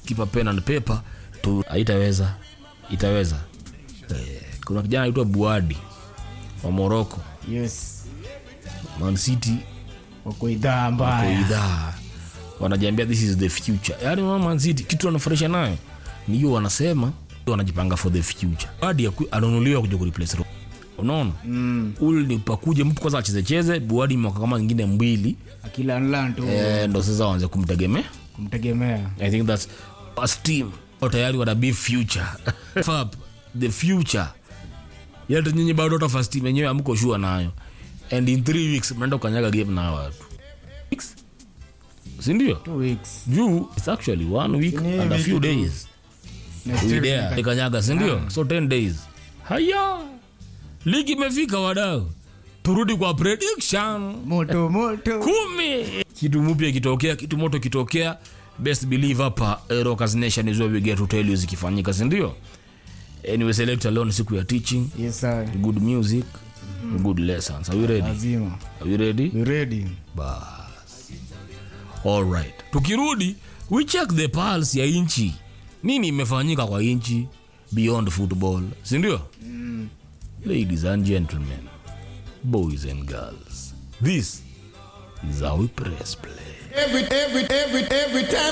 keep a pen and paper tu haitaweza itaweza eh, kuna kijana anaitwa buadi wa morocco yes man city wako idhaa wako mbaya idhaa wanajiambia this is the future yaani unaona man city kitu wanafurahisha nayo ni hiyo wanasema wanajipanga for the future buadi aku- ananunuliwa kuja kureplace Ro- unaona mm. ule ni pakuje mtu kwanza achezecheze buadi mwaka kama ingine mbili akila nlan tu eh, ndo sasa waanze kumtegemea kumtegemea I think that's as team au tayari wana be future Fab, the future yata nyinyi bado hata first team yenyewe amko sure nayo and in three weeks mnaenda kukanyaga game na hawa watu Weeks? si ndio two weeks juu it's actually one week Ni and a wiki few tu. days Next we week there nika- ikanyaga si ndio so 10 days haya ligi imefika wadau turudi kwa prediction moto moto kumi kitu mpya kitokea kitu moto kitokea best believe hapa eh, rockers nation is where we get to tell you zikifanyika sindio anyway select alone siku ya teaching yes sir good music good lessons are you ready lazima are you ready you ready bas all right tukirudi we check the pulse ya inchi nini imefanyika kwa inchi beyond football sindio mm. ladies and gentlemen boys and girls this is how we press play Every, every, every, every time